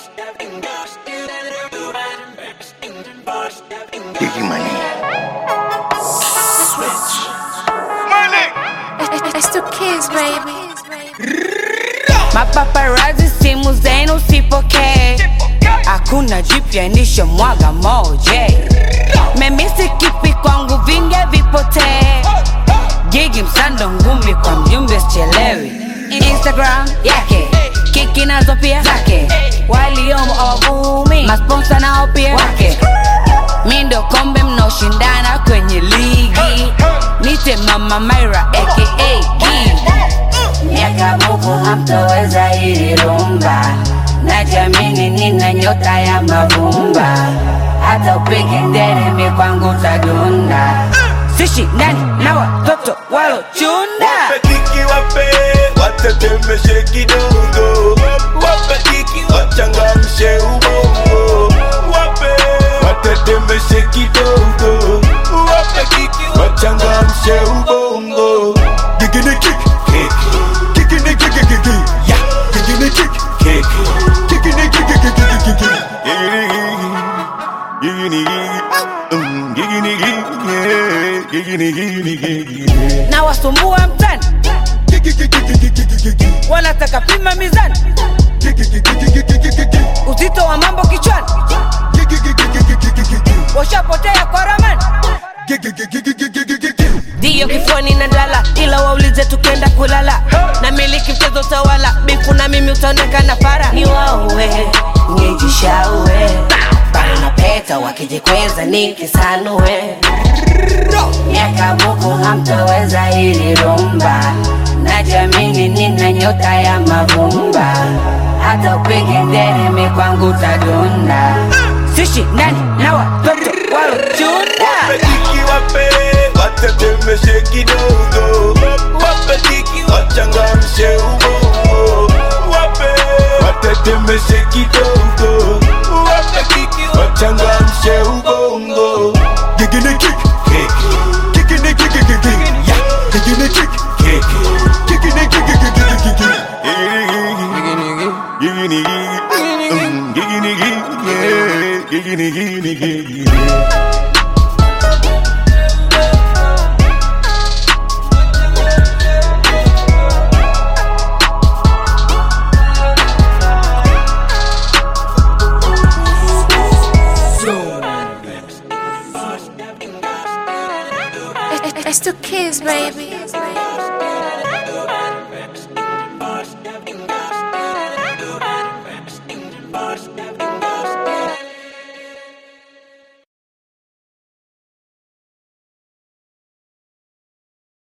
Biggie money. It's two kids, baby. Mapaparazi simu zenu sipokee, hakuna jipya nisho mwaga moje. Memisi kipi kwangu vinge vipotee, gigi msando ngumi kwa mjumbe sichelewi. Instagram yake kiki nazo pia zake, waliomo awavumi, masponsa nao pia wake. Mi ndo kombe mnaoshindana kwenye ligi, nite mama Myra aka Gigi miaka buku hamtoweza hili rumba najamini nina nyota ya mavumba hata upige nderemi kwangu tadunda sishi ndani na watoto walochunda Wape kiki wape, watetemeshe kidogo. Wape kiki wachangamshe ubongo. Wape watetemeshe kidogo. Wape kiki wachangamshe ubongo. Gigini kick, kick. Gigini kick, kick, kick. Yeah. Gigini kick, kick. Gigini kick, kick, kick, kick, kick, kick. Gigini kick. Gigini kick. Mm, Gigini kick, yeah. Gigini, gigini, gigini. na wasumbua mtani wanataka pima mizani uzito wa mambo kichwani washapotea kwa ramani ndiyo kifuani na ndala ila waulize tukenda kulala na miliki mchezo tawala bifu na mimi utaonekana fara ni waue nijishaue bana peta wakijikweza nikisanue miaka buku hamtoweza hili rumba najamini nina nyota ya mavumba hata upige nderemi kwangu tadunda sishi ndani na watoto walochunda Wapeliki wape, watetemeshe kidogo. Wapeliki wachangamshe ubongo. Wape, watetemeshe kidogo. Wapeliki wachangamshe ubongo. Gigini kick, kick. Gigini kick, kick, kick, kick. Yeah. Gigini kick, kick. Gigini kick, kick, kick, kick, kick, kick. Gigini kick. Gigini kick. Mm, Gigini kick, yeah. Gigini, gigini, gigini. It's two kids, baby. Biggie